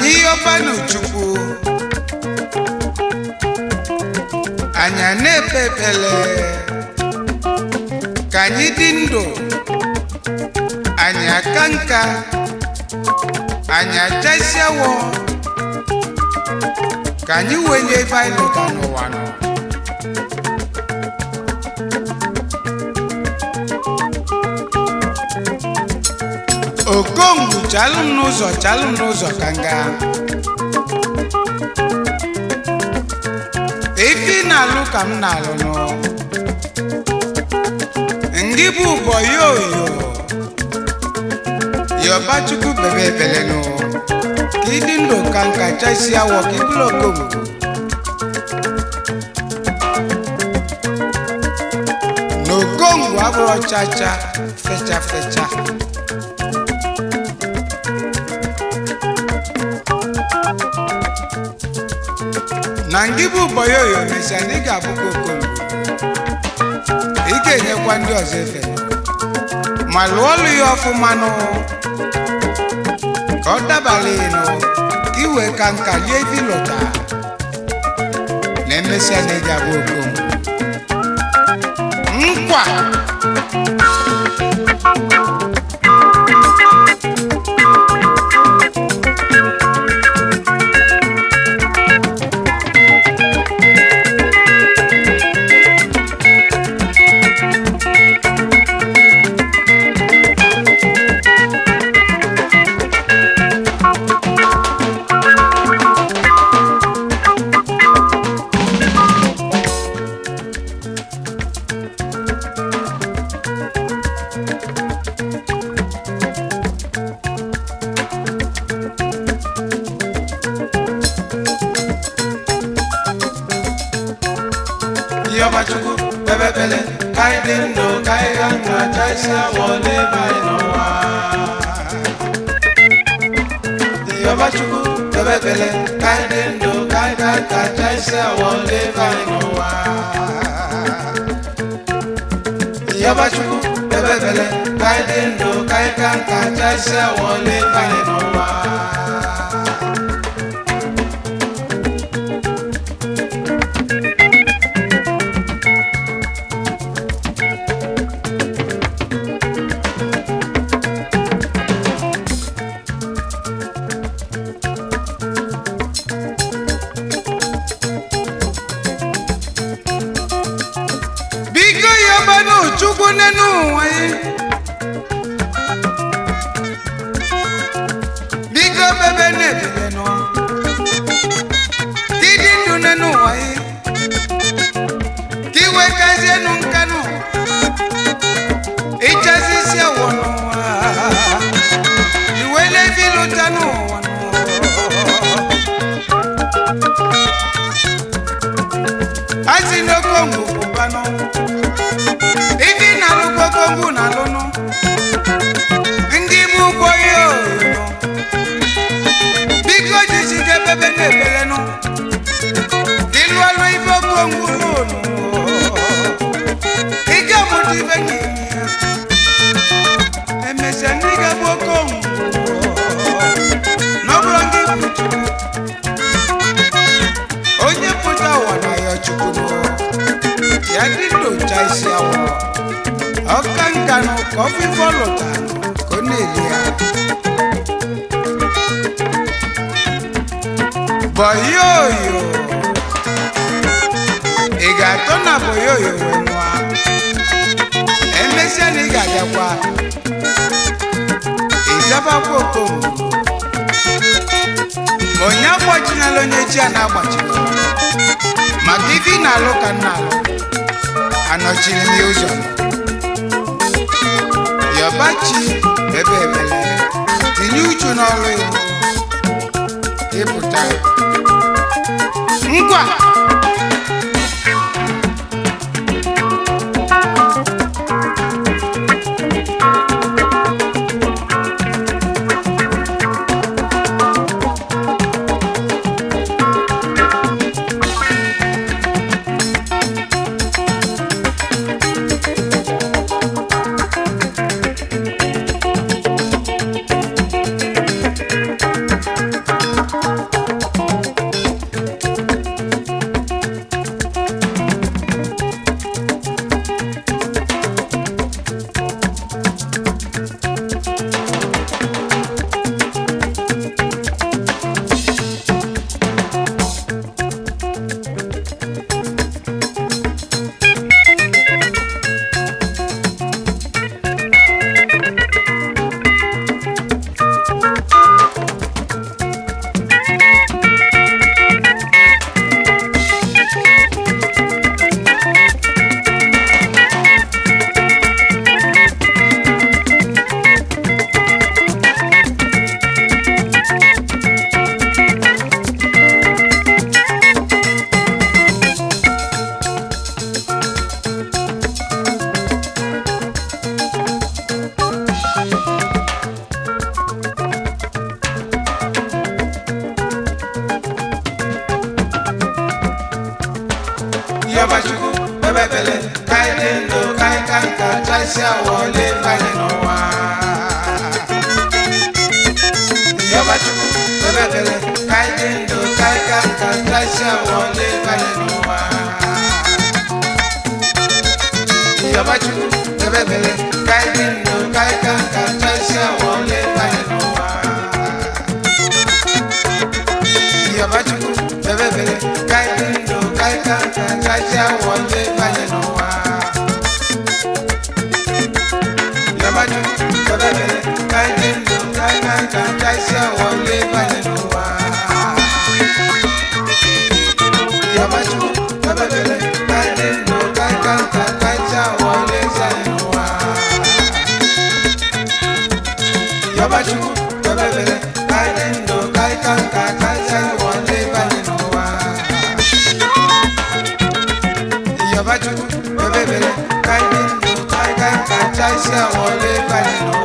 anyị yọbanụ chukwu anyị a na-ekpe ekpele ka anyị dị ndụ anyị aka nka anyị achasịawo ka anyị wenye ebe anyị lụta n'ụwa nọ okongwu chalụ m n'ụzọ chalụ m n'ụzọ ka m gaa ife ị na-alụ ka m na-alụ nụ ndị bụ ụbọ yoyo yọbachukwu bebe ebele nụ ka ịdị ndụ ka nka chasi awọ ka ịbụrụ okongwu na okongwu abụrụ chacha fecha fecha na ngị bụ ụbọyoyo mesịa na ị ga-abụkwa okongwu ị ga-enyekwa ndị ọzọ efe ma lụọ ọlụ ya ọfụma nụ ka ọ dabala ịnụ ka ị wee ka nka lie ife ịlụta na emesịa na ị ga-abụ okongwu nkwa Yọbachukwu bebe bele ka anyị dị ndụ ka anyị ga ndụ achaisi awọ n'ebe anyị n'ụwa. Yọbachukwu bebe bele ka anyị dị ndụ ka anyị ga ndụ achaisi awọ n'ebe anyị n'ụwa. Yọbachukwu bebe bele ka anyị dị ndụ ka anyị ga ndụ achaisi awọ n'ebe anyị n'ụwa. biko yọbanụ chukwu n'enu ụwa ya biko bebe na-ebele nọ ka ịdị ndụ n'enu ụwa ya ka iwe kazienụ nkanụ ịchazi isi awọ n'ụwa iwe levi lụta n'ụwa asi n'okongwu pụbanụ ife ị na-alụ kokongwu na-alụnụ ndị bụ ụgbọ ihe oyoyo biko jisike bebe na-ebelenụ ịlụ ọlụ ife okongwu lụnụ ike mụta ife ga-eme ya emesịa ndị ga-bụ okongwu n'ọbụrụ ndị bụ chukwu onye pụta ụwa na ya chukwu nụ, ya dị ndocha isi awọ ọka nkanụ ka ọfịfọ lụta ka ọ na-eli ya bọyoyo ị ga-atọ na bọyoyo wee nụa emesịa na ị ga-abịakwa ịzabakwa okomu onye agbachinala onye chi a na-agbachila maka ife ị na-alụ ka m na-alụ anọchiri m ya ụzọ yọbachi ebe ebele tinye uchu n'ọrụ ya ịpụta ngwa wọlé balẹ̀ n'ụwa. Yọba Chukwu bebebele ka anyị dị ndụ ka anyị ka nka tasịa wọlé balẹ̀ n'ụwa. Yọba Chukwu bebebele ka anyị dị ndụ ka anyị ka nka tasịa wọlé balẹ̀ n'ụwa. Yọba Chukwu bebebele ka anyị dị ndụ ka anyị ka nka tasịa wọlé balẹ̀ n'ụwa. Yọba Chukwu bebebele ka anyị dị ndụ ka anyị ka nka tasịa wọlé balẹ̀ n'ụwa. Yọba Chukwu bebebele ka anyị dị ndụ ka anyị ka nka tasịa wọlé balẹ̀ n'ụwa. Yọba Chukwu bebebele ka anyị dị ndụ ka anyị ka nka tasịa wọlé balẹ̀ n'ụwa. Yọba Chukwu bebebele ka anyị dị ndụ ka anyị ka nka tasịa wọlé balẹ̀ n'ụwa.